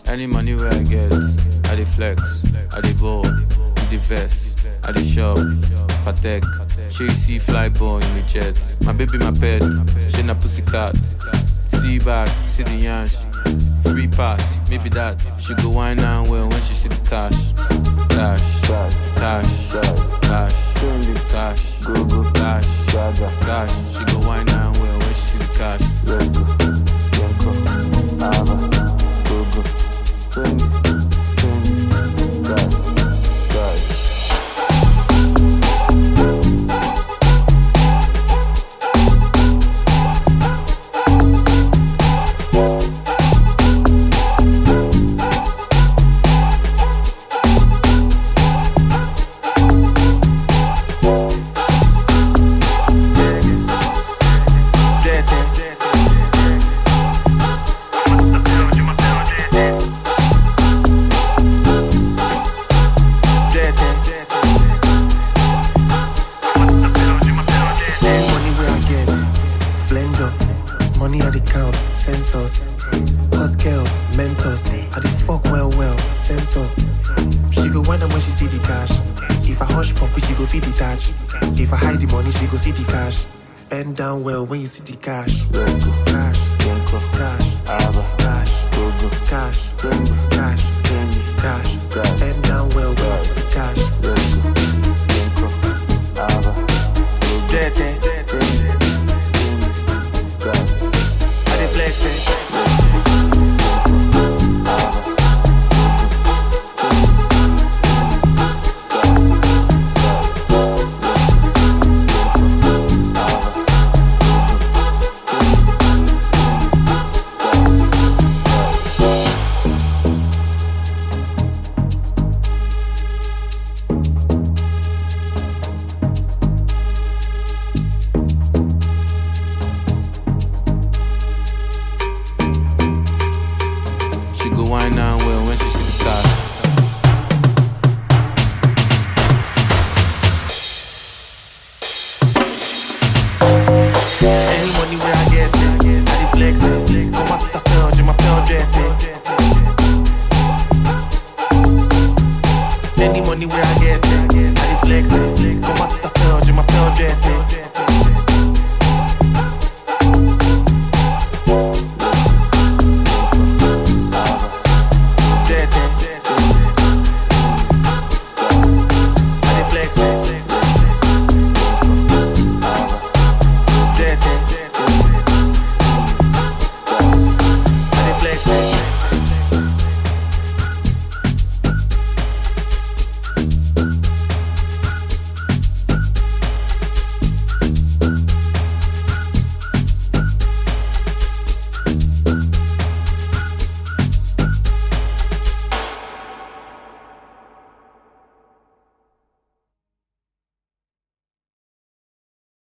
Any money where I get, I dey flex, I dey ball, with the vest, I dey shop, patek. She you see fly ball in the jet. My baby, my pet, she na pussycat. See back, see the yansh. Free pass, maybe that. She go wine and well when she see the cash. Cash, cash, cash, cash, cash, go go cash, cash. She go wine and well when she see the cash. Money where I get, flanger. Money I the count, sensors. Hot girls, mentors. I the fuck well well, sensor. She go wonder when she see the cash. If I hush pump, she go feed the touch. If I hide the money, she go see the cash. Bend down well when you see the cash. Cash, cash, cash, cash, cash, cash. Bend down well when you see the cash. Dirty. I dey flex it. She go wine and well when she